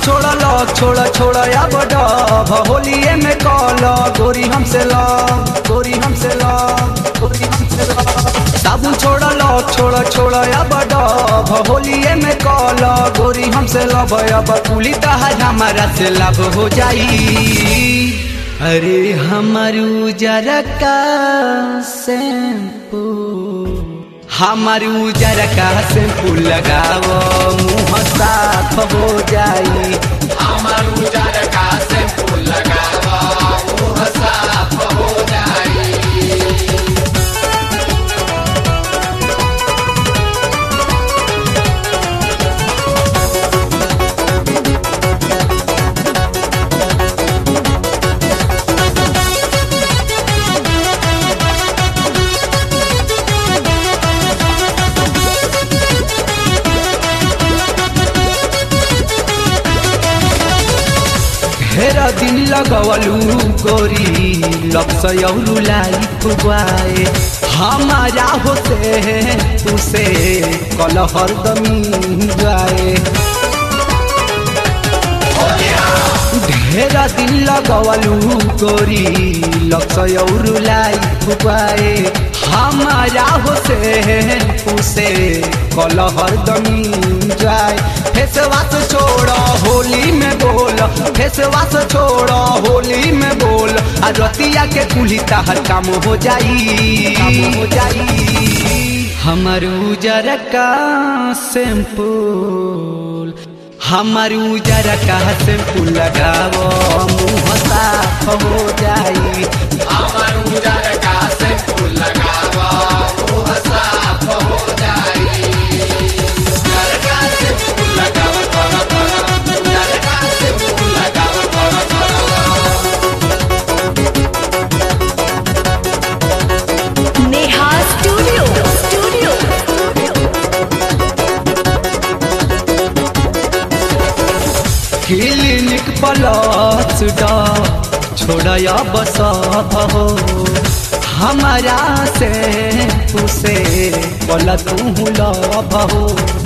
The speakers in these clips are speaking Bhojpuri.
छोड़ा लग छोड़ा छोड़ा अब डब होलिए में कल गोरी हमसे ल गोरी हमसे ल गोरी हमसे ल साबुन छोड़ा लग छोड़ा छोड़ा अब डब होलिए में कल गोरी हमसे लब अब कुली तहार हमारा से लब हो जाई अरे हमार उजर का शैम्पू हमार उजर का शैम्पू लगाओ मुँह साफ हो जाई हमार उजर का शैम्पू लगावा मुँह साफ हो जाई ढेर दिन लगवलू गोरी लपसयौलू लाई खुआए हमारा होते उसे कल हरदमी जाए ढेर दिन लगवलू गोरी लपसयौलू लाई खुआए हमारा होते उसे कल हरदमी जाए फेसवास छोड़ होली में बोल फेसवास छोड़ होली में बोल आ रतिया के कुली ताहर काम हो जाई काम हो जाई हमर उजर का शैम्पू हमर उजर का शैम्पू लगाओ मुँह साफ हो जाई हमार उजर का शैम्पू लगावा मुँह साफ हो जाई उजर का शैम्पू लगावा कर कर उजर का शैम्पू लगावा कर कर Neha studio studio clinic plus डा छोड़या बस हो हमारा से उसे बोला तू लभ हो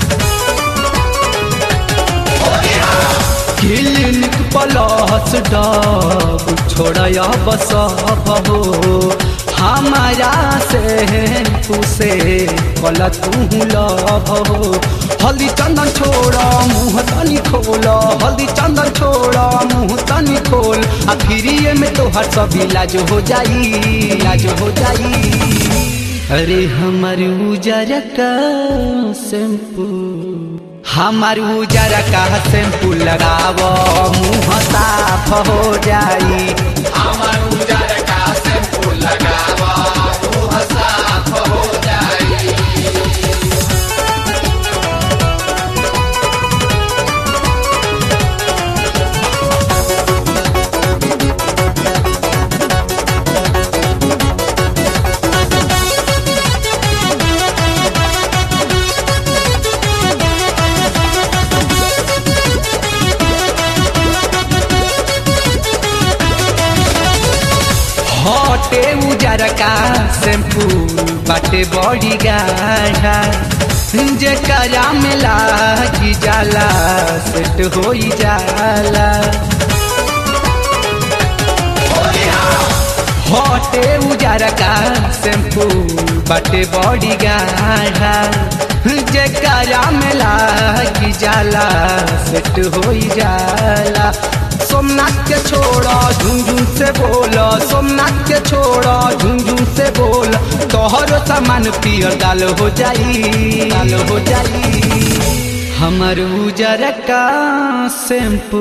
क्लिनिक प्लस डा छोड़या बस हो हमारा से उसे बोला तू लभ हो हल्दी चंदन छोड़ा मुँह तनी खोल हल्दी चंदन छोड़ा मुँह तनी खोल आ फिरिए में तोहर सब इलाज हो जाई इलाज हो जाई अरे हमार उजर का शैम्पू हमार उजर का शैम्पू लगावो मुँह साफ हो जाई हमार उजर का शैम्पू लगावा मुँह साफ हो जाई हटे उजर का शैम्पू बाटे बड़ी गाढ़ा जेकरा में लागी जाला सेट हो जाला हटे उजर का शैम्पू बाटे बड़ी गाढ़ा जेकरा में लागी जाला सेट हो जाला सोमनाथ के छोड़ा झुंझुन से बोल सोमनाथ के छोड़ा झुंझुन से बोल तोहर सामान पियर दाल हो जाई दाल हो जाई हमर उजर का शैम्पू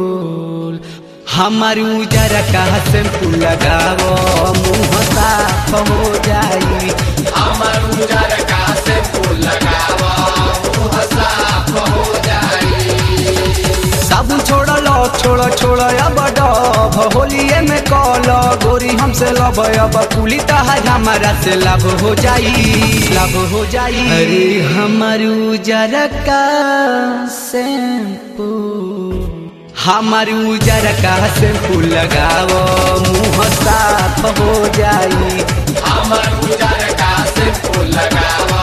हमर उजर का शैम्पू लगाओ मुँह साफ हो जाई हमार उजर का शैम्पू लगावा मुँह साफ हो जाई साबुन छोड़ लो छोड़ छोड़ अब डब होलिए में कल गोरी हमसे लब अब कुली तहार हमारा से लाभ हो जाई लाभ हो जाई अरे हमार उजर का शैम्पू हमार उजर का शैम्पू लगाओ मुँह साफ हो जाई हमार उजर का शैम्पू लगावा